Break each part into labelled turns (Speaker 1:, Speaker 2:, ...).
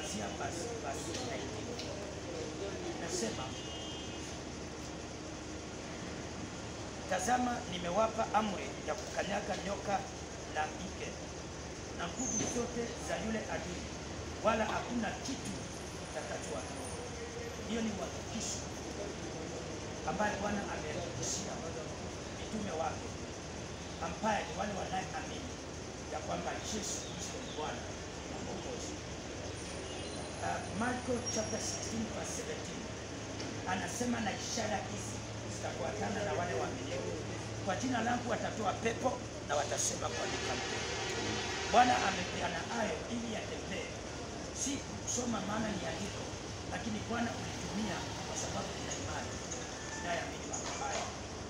Speaker 1: kuanzia basi basi 19 nasema tazama, nimewapa amri ya kukanyaga nyoka na nge na nguvu zote za yule adui, wala hakuna kitu kitakachowadhuru. Hiyo ni uhakikisho ambaye Bwana amehakikishia mitume wake ambaye ni wale wanayeamini ya kwamba Yesu Kristo ni Bwana na Mwokozi. Uh, Marko chapter 16 verse 17 anasema na ishara hizi zitafuatana na wale waaminifu, kwa jina langu watatoa pepo na watasema kwa lugha mpya. Bwana amepeana hayo ili yatembee, si kusoma maana ni andiko, lakini Bwana ulitumia kwa sababu ina imani inayoamini mambo haya.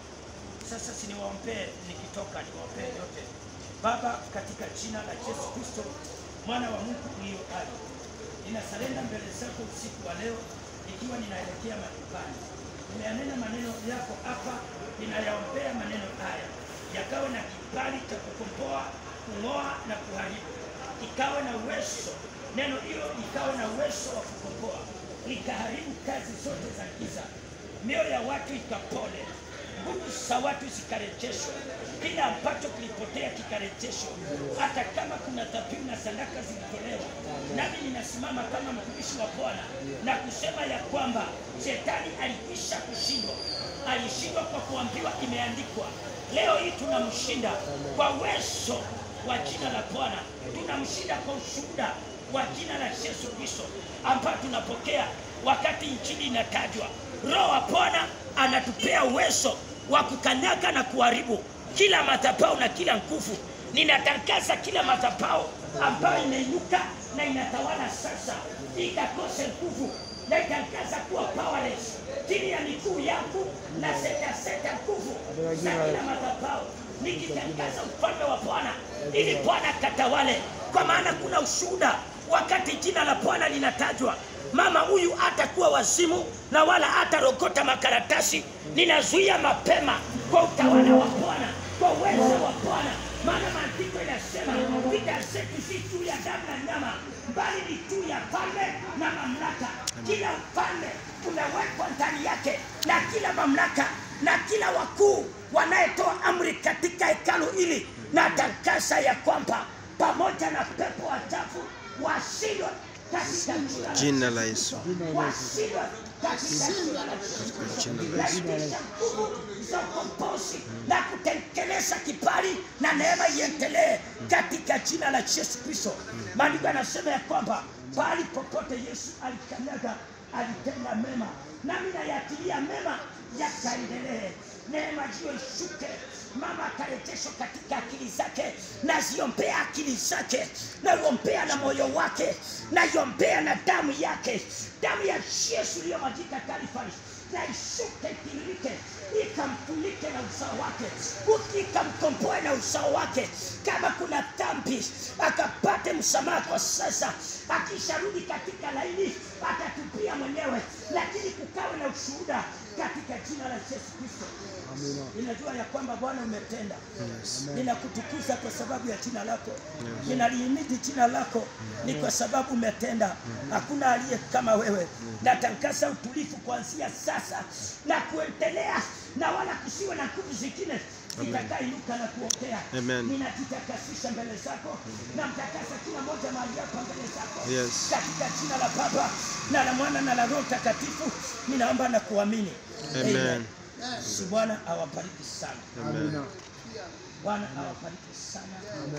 Speaker 1: Sasa siniwaombee nikitoka, niwaombee yote. Baba, katika jina la Yesu Kristo mwana wa Mungu ulio hai, ninasalenda mbele zako usiku wa leo, ikiwa ninaelekea majumbani. Nimeyanena maneno yako hapa, ninayaombea maneno haya yakawe na kibali cha kukomboa, kung'oa na kuharibu, ikawe na uwezo, neno hilo likawe na uwezo wa kukomboa, likaharibu kazi zote za giza, mioyo ya watu ikapone, nguvu za watu zikarejeshwe, kila ambacho kilipotea kikarejeshwa, hata kama kuna dhabihu na sadaka zilitolewa. Nami ninasimama kama mtumishi wa Bwana na kusema ya kwamba shetani alikwisha kushindwa, alishindwa kwa kuambiwa imeandikwa. Leo hii tunamshinda kwa uwezo wa jina la Bwana, tunamshinda kwa ushuhuda wa jina la Yesu Kristo ambayo tunapokea wakati injili inatajwa. Roho wa Bwana anatupea uwezo wa kukanyaga na kuharibu kila madhabahu na kila nguvu. Ninatangaza kila madhabahu ambayo inainuka na inatawala sasa ikakose nguvu, na itangaza kuwa powerless chini ya miguu yangu, na setaseta nguvu za kila madhabahu, nikitangaza ufalme wa Bwana ili Bwana katawale, kwa maana kuna ushuhuda wakati jina la Bwana linatajwa mama huyu hatakuwa wazimu na wala hatarokota makaratasi. Ninazuia mapema kwa utawala wa Bwana, kwa uwezo wa Bwana, maana maandiko inasema vita zetu si juu ya damu na nyama, bali ni juu ya falme na mamlaka. Kila ufalme unawekwa ndani yake na kila mamlaka na kila wakuu wanayetoa amri katika hekalu hili, na tangaza ya kwamba pamoja na pepo wachafu washindwe katika
Speaker 2: Jina la Yesu.
Speaker 1: washindwe katika jina la
Speaker 2: Katika jina la Yesu.
Speaker 1: Lazimisha nguvu za ukombozi na kutengeneza kibali na neema iendelee katika jina la Yesu Kristo. Maandiko yanasema ya kwamba pahali popote Yesu alikanyaga alitenda mema, nami nayatilia mema yakaendelee, neema hiyo ishuke, mama akarejeshwa katika akili zake, naziombea akili zake, naiombea na moyo wake, naiombea na damu yake, damu ya Yesu iliyomwagika Kalvari na ishuke itiririke, ikamfunike na uzao wake, ikamkomboe na uzao wake. Kama kuna dhambi, akapate msamaha kwa sasa. Akisharudi katika laini, atatupia mwenyewe, lakini kukawe na ushuhuda katika jina la Yesu Kristo. Ninajua ya kwamba Bwana umetenda. Ninakutukuza kwa sababu ya jina lako, ninalihimidi jina lako, ni kwa sababu umetenda. Hakuna aliye kama wewe. Natangaza utulivu kuanzia sasa na kuendelea, na wala kusiwe na nguvu zingine zitakainuka na kuokea.
Speaker 2: Amen.
Speaker 1: Ninajitakasisha mbele zako na mtakasa kila moja mahali hapa mbele zako
Speaker 2: Yes.
Speaker 1: katika jina la Baba na la Mwana na la Roho Mtakatifu, ninaomba na kuamini.
Speaker 2: Amen.
Speaker 1: Si Bwana awabariki sana.
Speaker 2: Amen.
Speaker 1: Bwana awabariki sana.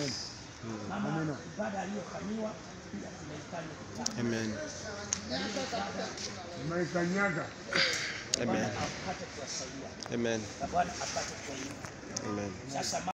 Speaker 1: Mama, ibada aliyofanyiwa pia tunaifanya kitabu.
Speaker 2: Amen.
Speaker 3: Umeikanyaga.
Speaker 1: Bwana
Speaker 2: Amen.
Speaker 1: apate kuwasaidia
Speaker 2: Amen.
Speaker 1: na Bwana apate kuwainua.
Speaker 2: Amen.
Speaker 1: Sasa